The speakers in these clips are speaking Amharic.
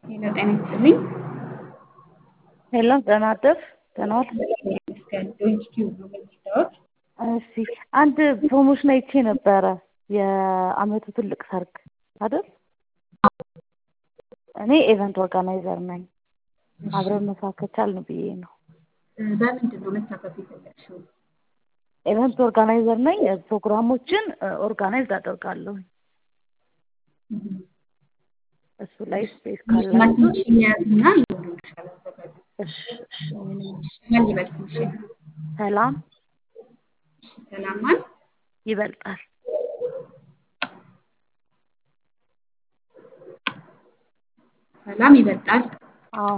ሄሎ ጤና ይስጥልኝ። ሄሎ ደህና አደርሽ? ደህና ዋልሽ? ይመስገን ዶንኪቲዩብ ነው የምንወስደው። እሺ አንድ ፕሮሞሽን አይቼ ነበረ የአመቱ ትልቅ ሰርግ አይደል? እኔ ኤቨንት ኦርጋናይዘር ነኝ። አብረን መስራት ከቻልን ብዬ ነው። በምንድን ነው መሳተፍ የፈለግሽው? ኤቨንት ኦርጋናይዘር ነኝ። ፕሮግራሞችን ኦርጋናይዝ አደርጋለሁ። እሱ ላይ ስፔስ ካላችሁ ማስታወቂያ ያዝና ይሆንልሻል። አዘጋጁ እሺ እሺ ምንም ማን ይበልጥ እሺ፣ ሰላም እሺ፣ ሰላም ማን ይበልጣል። ሰላም ይበልጣል። አዎ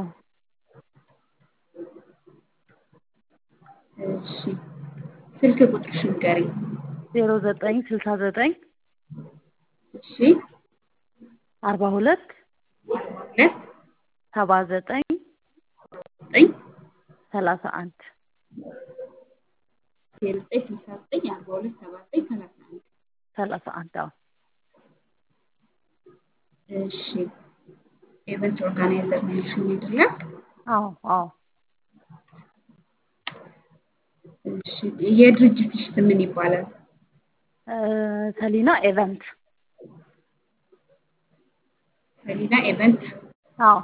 እሺ፣ ስልክ ቁጥርሽን ንገሪኝ። ዜሮ ዘጠኝ ስልሳ ዘጠኝ እሺ፣ አርባ ሁለት አርባ ሁለት ሰባ ዘጠኝ ዘጠኝ ሰላሳ አንድ ዜሮ ዘጠኝ ስልሳ ዘጠኝ አርባ ሁለት ሰባ ዘጠኝ ሰላሳ አንድ ሰላሳ አንድ አዎ እሺ፣ ኤቨንት ኦርጋናይዘር ነው ያልሽኝ አይደለ? አዎ አዎ እሺ፣ የድርጅትሽ ስም ምን ይባላል? እ ሰሊና ኤቨንት ሰሊና ኤቨንት። አዎ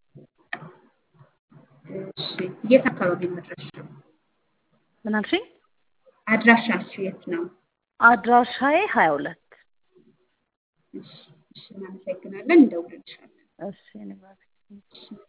እሺ፣ የት አካባቢ ነው አድራሻው? ምን አልሽኝ? አድራሻሽ የት ነው? አድራሻዬ ሀያ ሁለት እሺ፣ እሺ፣ እናመሰግናለን። እንደውልልሻለን። እሺ እኔ ባሪክ እሺ